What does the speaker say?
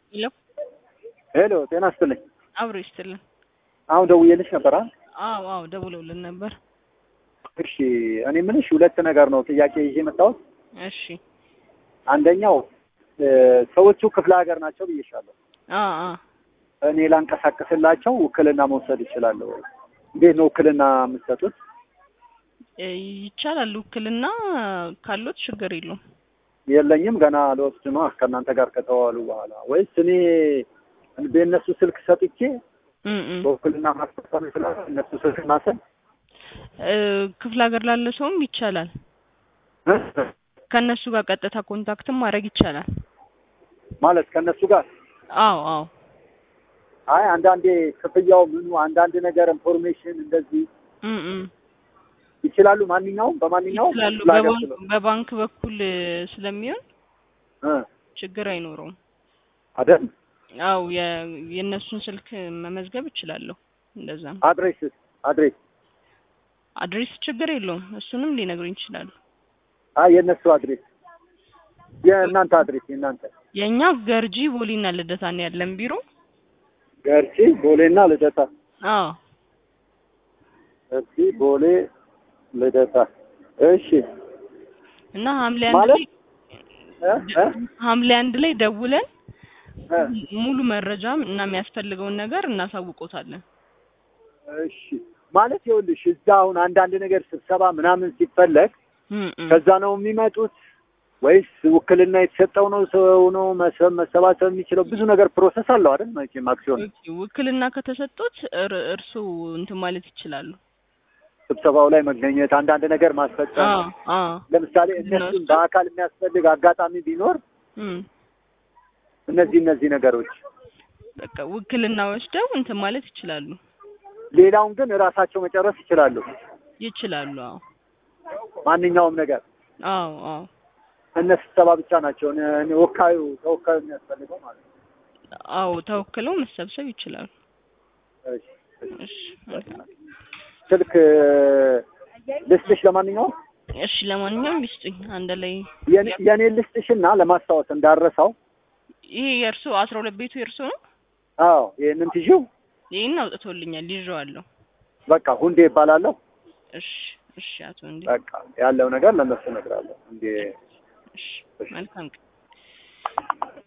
ሄሎ ሄሎ ጤና ይስጥልኝ። አብሮ ይስጥልን። አሁን ደውዬልሽ ነበር አይደል? አዎ አዎ ደውለውልን ነበር። እሺ እኔ የምልሽ ሁለት ነገር ነው ጥያቄ ይዤ የመጣሁት። እሺ አንደኛው እ ሰዎቹ ክፍለ ሀገር ናቸው ብዬሻለሁ። አ አ እኔ ላንቀሳቀስላቸው ውክልና መውሰድ እችላለሁ ወይ? እንዴት ነው ውክልና የምትሰጡት? እ ይቻላል። ውክልና ካሎት ችግር የለውም። የለኝም ገና ልወስድ ነው ከእናንተ ጋር ከተዋሉ በኋላ ወይስ እኔ በእነሱ ስልክ ሰጥቼ እም እም በውክልና ማስፈጸም ይችላል? እነሱ ስልክ ማሰል እ ክፍለ ሀገር ላለ ሰውም ይቻላል። ከእነሱ ጋር ቀጥታ ኮንታክትም ማድረግ ይቻላል። ማለት ከእነሱ ጋር አዎ አዎ አይ አንዳንዴ ክፍያው ምኑ አንዳንድ ነገር ኢንፎርሜሽን እንደዚህ እም እም ይችላሉ። ማንኛውም በማንኛውም ይችላሉ። ክፍለ ሀገር በባንክ ስለሆነ በባንክ በኩል እ ስለሚሆን እ ችግር አይኖረውም። አይደል? አው የእነሱን ስልክ መመዝገብ እችላለሁ። እንደዛ ነው። አድሬስ አድሬስ አድሬስ ችግር የለውም። እሱንም ሊነግሩኝ ይችላሉ። አይ የእነሱ አድሬስ የእናንተ አድሬስ የእናንተ የእኛ ገርጂ ቦሊና ልደታ ነው ያለን ቢሮ። ገርጂ ቦሌና ልደታ አዎ ገርጂ ቦሌ ልደታ እሺ እና ሐምሌ አንድ ማለት ላይ እ እ ሐምሌ አንድ ላይ ደውለን እ ሙሉ መረጃም እና የሚያስፈልገውን ነገር እናሳውቆታለን። እሺ ማለት ይኸውልሽ እዛ አሁን አንዳንድ ነገር ስብሰባ ምናምን ሲፈለግ እም እም ከዛ ነው የሚመጡት ወይስ ውክልና የተሰጠው ነው ሰው ነው መሰ- መሰባሰብ የሚችለው? ብዙ ነገር ፕሮሰስ አለው አይደል? መቼም አክሲዮን ኦኬ፣ ውክልና ከተሰጡት እር- እርሱ እንትን ማለት ይችላሉ። ስብሰባው ላይ መገኘት፣ አንዳንድ ነገር ማስፈጸም አዎ አዎ ለምሳሌ ውክልና እነሱን ወስደው- በአካል የሚያስፈልግ አጋጣሚ ቢኖር እም እነዚህ እነዚህ ነገሮች፣ በቃ ውክልና ወስደው እንትን ማለት ይችላሉ ሌላውን ግን እራሳቸው መጨረስ ይችላሉ። ይችላሉ። አዎ ማንኛውም ነገር አዎ አዎ እነ ስብሰባ ብቻ ናቸው እነ- እነ ወካዩ ተወካዩ የሚያስፈልገው ማለት ነው። አዎ ተወክለው መሰብሰብ ይችላሉ። እሺ፣ እሺ። እሺ መልካም። ስልክ ልስጥሽ ለማንኛውም እሺ ለማንኛውም ይስጡኝ አንድ ላይ የኔ- የኔን ልስጥሽና ለማስታወስ እንዳረሳው። ይሄ የእርሱ አስራ ሁለት ቤቱ የእርሱ ነው። አዎ ይሄንን ትዢው ይህን አውጥቶልኛል ይዤዋለሁ። በቃ ሁንዴ ይባላለሁ። እሺ እሺ አቶ እንዴ በቃ ያለው ነገር ለእነሱ እነግራለሁ። እንዴ እሺ መልካም ቀን